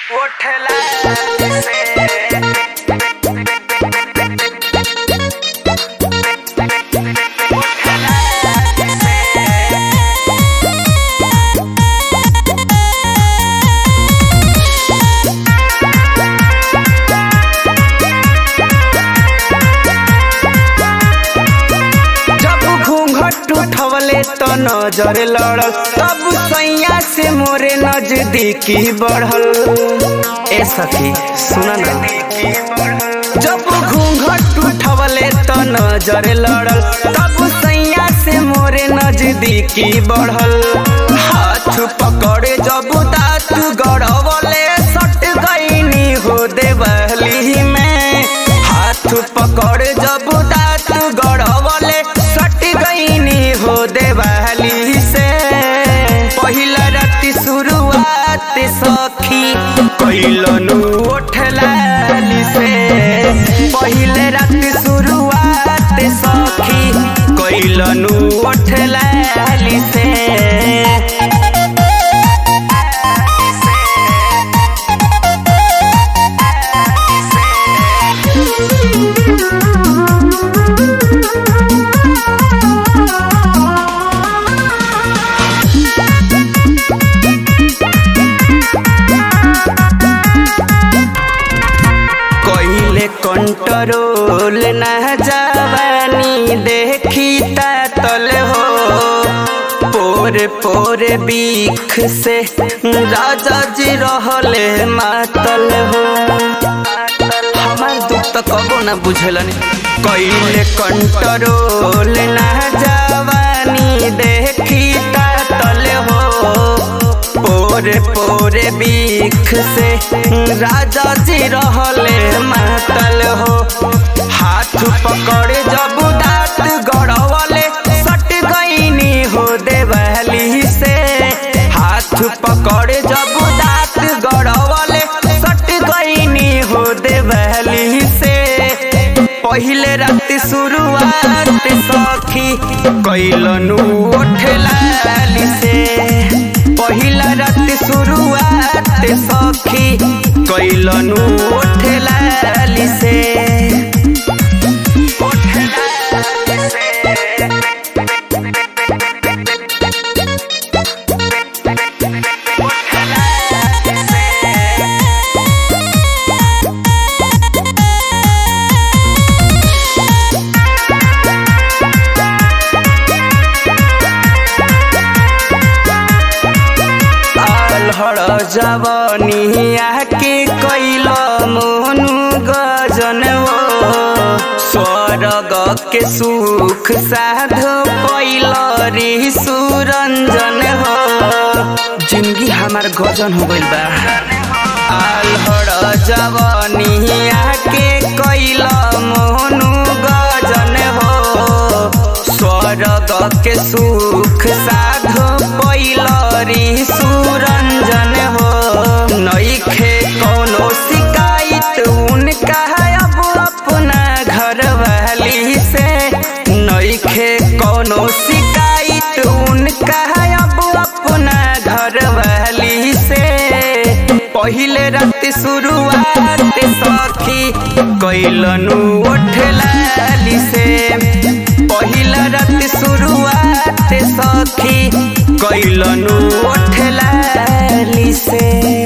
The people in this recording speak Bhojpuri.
उठला से जब घूंघट उठवले तो नजर लड़ल तब सैया से मोरे नजदीकी बढ़ल ए सखी सुन ना जब घूंघट उठवले तो नजर लड़ल तब सैया से मोरे नजदीकी बढ़ल हाथ पकड़े जब दांत गड़वले सट गईनी हो देवली में हाथ पकड़े जब दांत गड़वले सट गईनी हो देवाली से पहिला राति शुरुआत सखी कैलनु ओठलाली से पहिले राति शुरुआत सखी कैलनु ओठलाली से कहिले कंट्रोल न जवानी देखी तल हो पोरे पोरे बीख से राजा जी रहले मातल हो हमार दुख तो कबो ना बुझलन कहिले कंट्रोल न जवानी देखी तल हो पोरे पोरे बीख से राजा जी रहले मातल हो हाथ पकड़े जब दांत गड़वले सट गईनी हो देवली से हाथ पकड़े जब दांत गड़वले सट गईनी हो देवली से पहिले राति शुरुआत सखी कैलनु ओठलाली से पहिला राति शुरुआत सखी कैलनु ओठलाली से ओठलाली से अलहड़ जवनिया के कैल मोहनु गजन हो स्वर्ग के सुख साध पैल री सुरंजन हो जिंदगी हमार गजन हो गइल बा अलहड़ जवनिया के कैल मोहनु गजन हो स्वर्ग के सुख साध पैलरी सुरंजन हो नईखे कोनो शिकायत उनका है अब अपना घर वाली से नईखे कोनो शिकायत उनका है अब अपना घर वाली से पहिले राति शुरुआत सखी कैलनु ओठलाली से पहिला राति शुरुआत सखी कैलनु ओठलाली से